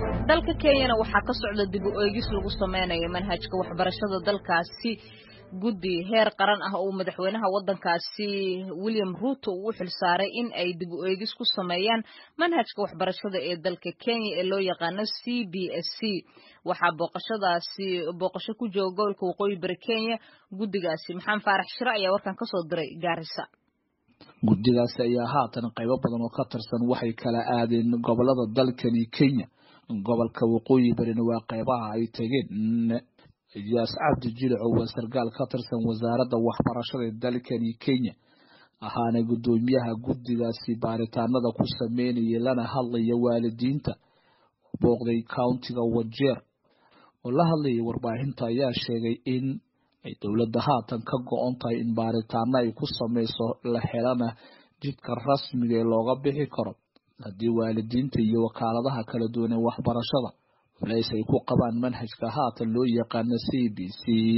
dalka kenyana waxaa ka socda dib u eegis lagu sameynayo manhajka waxbarashada dalkaasi guddi heer qaran ah oo madaxweynaha waddankaasi william ruuto uu u xilsaaray in ay dib u eegis ku sameeyaan manhajka waxbarashada ee dalka kenya ee loo yaqaano c b s c waxaa booqashadaasi booqasho ku jooga gobolka waqooyi bari kenya guddigaasi maxamed faarax shire ayaa warkan kasoo diray gaarisa guddigaasi ayaa haatan qaybo badan oo ka tirsan waxay kala aadeen gobolada dalkani kenya gobolka waqooyi barina waa qaybaha ay tegeen iyaas cabdi jilico waa sarkaal ka tirsan wasaaradda waxbarashada ee dalkani kenya ahaana guddoomiyaha guddigaasi baaritaanada ku sameynaya lana hadlaya waalidiinta booqday countiga wajeer oo la hadlayay warbaahinta ayaa sheegay in ay dowladda haatan ka go-on tahay in baaritaano ay ku sameyso la helana jidka rasmiga ee looga bixi karo haddii waalidiinta iyo wakaaladaha kala duwan ee waxbarashada culays ay ku qabaan manhajka haatan loo yaqaano c b c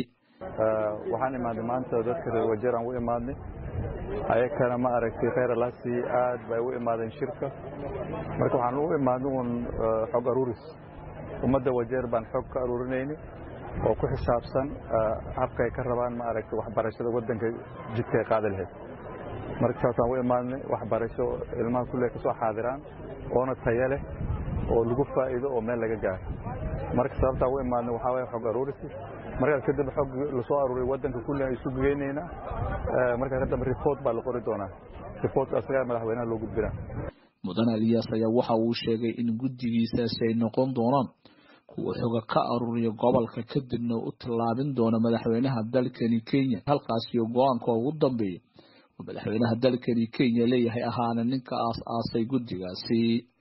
waxaan imaadnay maanta dadka reer wajeeraan u imaadnay ayakana ma aragtay kheyr alaasi aad bay u imaadeen shirka marka waxaan u imaadnay uun xog aruuris ummadda wajeer baan xog ka aruurinayni oo ku xisaabsan habka ay ka rabaan ma aragtay waxbarashada waddanka jidka ay qaadi lahayd marka saasaan u imaadnay waxbarasho ilmaha kulle ka soo xaadiraan oona taya leh oo lagu faa'iido oo meel laga gaaro marka sababtaa u imaadnay waxaa waye xog aruurisi markaas kadib xog lasoo aruuray waddanka kulle ay isu geynaynaa markaas kadamba report baa la qori doonaa reportka asagaa madaxweynaha loo gudbinaa mudan aliyaas ayaa waxa uu sheegay in guddigiisaasi ay noqon doonaan kuwa xoga ka aruuriya gobolka kadibna u tallaabin doona madaxweynaha dalkani kenya halkaasi oo go-aanka ugu dambeeya oo madaxweynaha dalkani kenya leeyahay ahaana ninka aas-aasay guddigaasi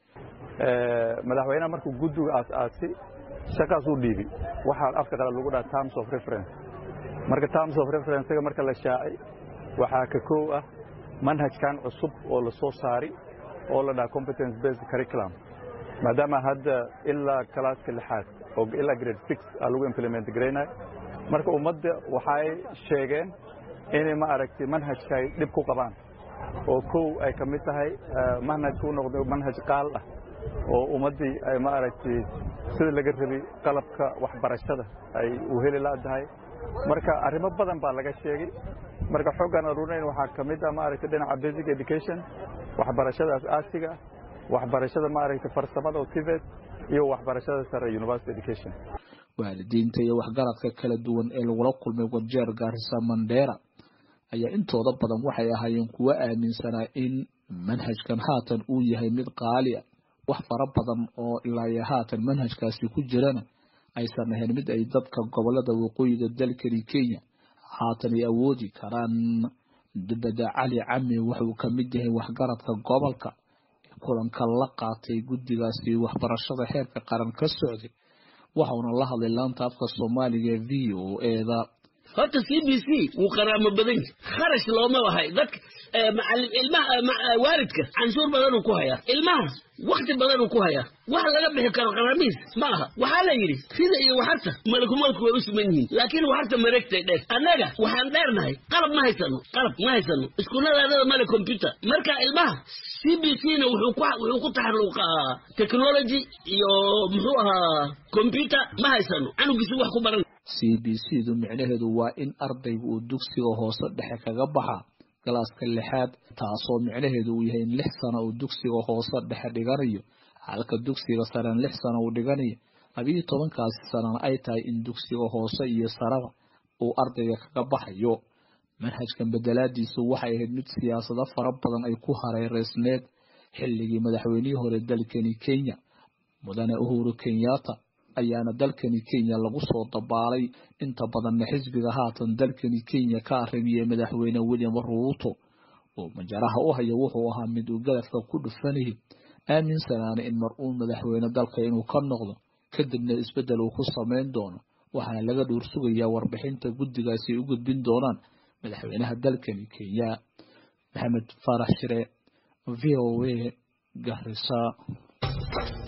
madaxweynaha markuu guddiga aas-aasi shaqaasuu dhiibi waxaa afka qalad lagu dhaha terms of reference marka terms of referencega marka la shaacay waxaa ka kow ah manhajkan cusub oo la soo saari oo la dhaha competence based curriculum maadaama hadda ilaa kalaaska lixaad oo ilaa grade six aa lagu implement garaynayo marka ummadda waxay sheegeen inay ma aragtay manhajka ay dhib ku qabaan oo kow ay ka mid tahay manhajka u noqday manhaj qaal ah oo ummaddii ay ma aragtay sida laga rabi qalabka waxbarashada ay u heli ladahay marka arrimo badan baa laga sheegay marka xoggaan aruurinayn waxaa ka mid ah ma aragtay dhinaca basic education waxbarashada as-aasiga waxbarashada ma aragtay farsamada oo tibet iyo waxbarashada sare university education waalidiinta iyo waxgaradka kala duwan ee lagula kulmay wajeer gaarisa mandheera ayaa intooda badan waxay ahaayeen kuwo aaminsanaa in manhajkan haatan uu yahay mid qaali ah wax fara badan oo ilaa haatan manhajkaasi ku jirana aysan ahayn mid ay dadka gobolada waqooyiga dalkani kenya haatan ay awoodi karaan dubada cali cami wuxuu ka mid yahay waxgaradka gobolka ee kulanka la qaatay guddigaasi waxbarashada heerka qaran ka socday waxauna la hadlay laanta afka soomaaliga ee v o eda horta c b c wuu qaraamo badan yahy kharash looma lahay dadka macalin ilmaha waalidka canshuur badanuu ku hayaa ilmaha wakti badanuu ku hayaa wax laga bixi karo qaramiis ma aha waxaa la yidhi sida iyo waxarta malkumalku way u siman yihiin laakiin waxarta mareegtay dheer annaga waxaan dheernahay qalab ma haysano qalab ma haysano iskuuladaanada male combyuter marka ilmaha c b c na wuxuu ku taxaluqaa technology iyo muxuu ahaa combyuter ma haysano canugiisi wax ku baran c b c du micnaheedu waa in ardayga uu dugsiga hoose dhexe kaga baxa galaaska lixaad taasoo micnaheedu uu yahay in lix sano uu dugsiga hoose dhexe dhiganayo halka dugsiga sarena lix sano uu dhiganayo labiyo tobankaasi sanana ay tahay in dugsiga hoose iyo saraba uu ardayga kaga baxayo manhajkan bedelaadiisu waxay ahayd mid siyaasado fara badan ay ku hareereysneed xilligii madaxweynihii hore dalkani kenya mudane uhuru kenyatta ayaana dalkani kenya lagu soo dabaalay inta badanna xisbiga haatan dalkani kenya ka arrimiyey madaxweyne william ruuto oo majaraha u haya wuxuu ahaa mid uu gadafka ku dhufanayay aaminsanaana in mar uun madaxweyne dalka inuu ka noqdo kadibna isbeddel uu ku samayn doono waxaana laga dhuur sugayaa warbixinta guddigaasi ay u gudbin doonaan madaxweynaha dalkani kenya maxamed faarax shire v o a garisa